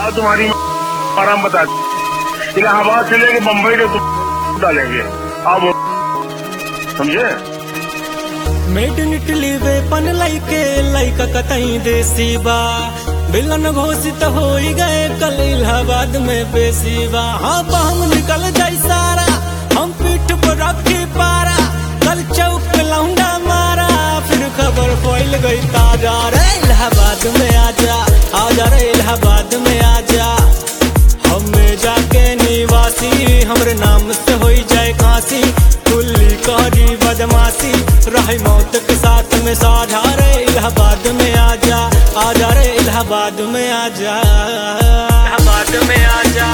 अब तुम्हारी आराम बता इलाहाबाद से लेके बम्बई के तुम डालेंगे अब समझे मेड इन इटली वेपन लैके लैका कतई देसी बा विलन घोषित हो गए कल इलाहाबाद में बेसी बा हाँ हम निकल जाई सारा हम पीठ पर रखी पारा कल चौक पे लौंडा मारा फिर खबर फैल गई ताजा रे इलाहाबाद में आजा आजा रे इलाहाबाद में आजा हमें जाके निवासी हमरे नाम से हो जाए काशी कुल्ली कहरी बदमाशी रहे मौत के साथ में साझा रे इलाहाबाद में आजा आजा रे इलाहाबाद में आजा इलाहाबाद में आजा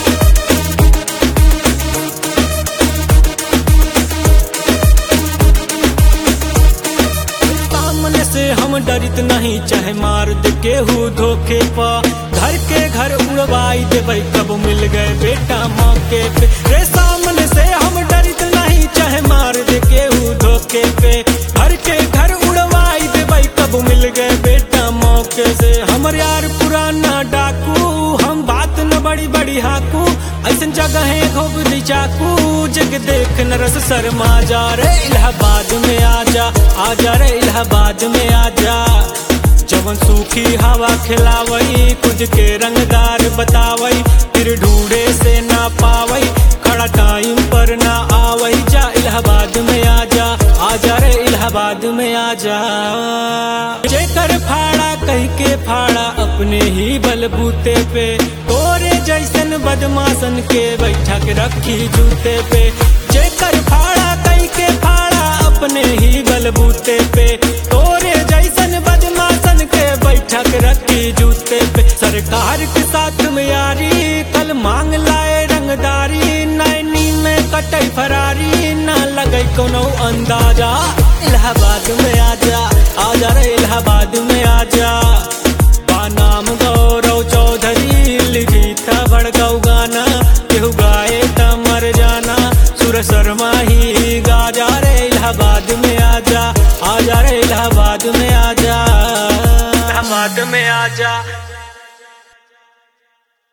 सामने से हम डरित नहीं चाहे मार दे केहू धोखे पा घर के घर उड़वाई देवे कब मिल गए बेटा मौके पे रे सामने से हम डरित नहीं चाहे मार दे केहू धोखे पे घर के घर उड़वाई देवे कब मिल गए बेटा मौके से हमर यार पुराना डाकू हम बात न बड़ी बड़ी हाकू ऐसन जगह है खोबली चाकू जग देख नरस शर्मा जा रे इलाहाबाद में आजा आजा रे इलाहाबाद में आजा जवन सूखी हवा खिलावई कुछ के रंगदार बतावई फिर ढूंढे से ना पावई खड़ा टाइम पर ना आवई जा इलाहाबाद में आजा आजा रे इलाहाबाद में आजा जेकर फाड़ा कह के फाड़ा अपने ही बलबूते पे तोरे जैसन बदमाशन के बैठा के रखी जूते पे जेकर फाड़ा कह के फाड़ा अपने ही बलबूते पे तोरे जैसन बदमाशन के बैठा के रखी जूते पे सरकार के साथ में यारी कल मांग लाए रंगदारी नैनी में कटई फरारी ना लगे कोनो अंदाजा इलाहाबाद में आजा आजा रे इलाहाबाद में आजा नाम गौरव चौधरी लिखी था भड़काऊ गाना केहू गाए था मर जाना सुर शर्मा ही गाजा रे इलाहाबाद में आजा आजा रे इलाहाबाद में आजा इलाहाबाद में आजा